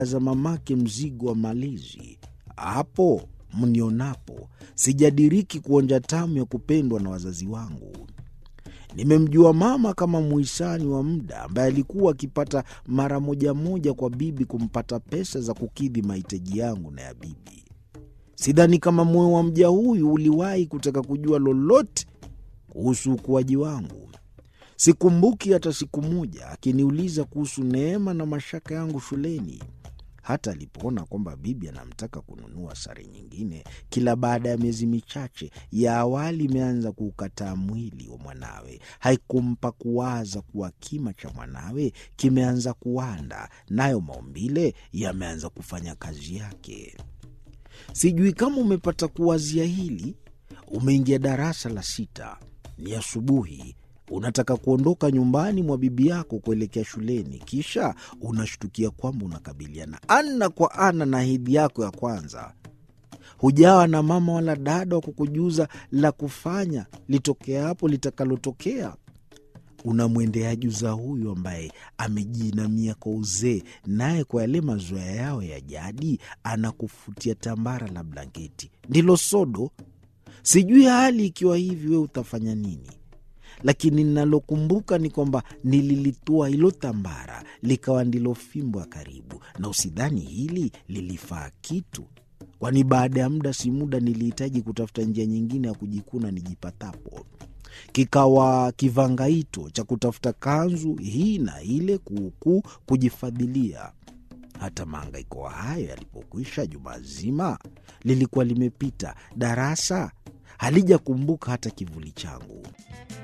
za mamake mzigo wa malezi. Hapo mnionapo, sijadiriki kuonja tamu ya kupendwa na wazazi wangu. Nimemjua mama kama muhisani wa muda ambaye alikuwa akipata mara moja moja kwa bibi kumpata pesa za kukidhi mahitaji yangu na ya bibi. Sidhani kama moyo wa mja huyu uliwahi kutaka kujua lolote kuhusu ukuaji wangu. Sikumbuki hata siku moja akiniuliza kuhusu neema na mashaka yangu shuleni. Hata alipoona kwamba bibi anamtaka kununua sare nyingine kila baada ya miezi michache, ya awali imeanza kuukataa mwili wa mwanawe, haikumpa kuwaza kuwa kima cha mwanawe kimeanza kuwanda, nayo maumbile yameanza kufanya kazi yake. Sijui kama umepata kuwazia hili. Umeingia darasa la sita, ni asubuhi unataka kuondoka nyumbani mwa bibi yako kuelekea shuleni, kisha unashtukia kwamba unakabiliana ana kwa ana na hedhi yako ya kwanza. Hujawa na mama wala dada wa kukujuza la kufanya litokea hapo litakalotokea. Unamwendea juza huyu ambaye amejiinamia kwa uzee, naye kwa yale mazoea yao ya jadi anakufutia tambara la blanketi, ndilo sodo. Sijui hali ikiwa hivi, we utafanya nini? Lakini ninalokumbuka ni kwamba nililitua hilo tambara likawa ndilo fimbo ya karibu, na usidhani hili lilifaa kitu, kwani baada ya muda si muda nilihitaji kutafuta njia nyingine ya kujikuna nijipatapo. Kikawa kivangaito cha kutafuta kanzu hii na ile, kuukuu kujifadhilia. Hata maangaiko hayo yalipokwisha, juma zima lilikuwa limepita, darasa halijakumbuka hata kivuli changu.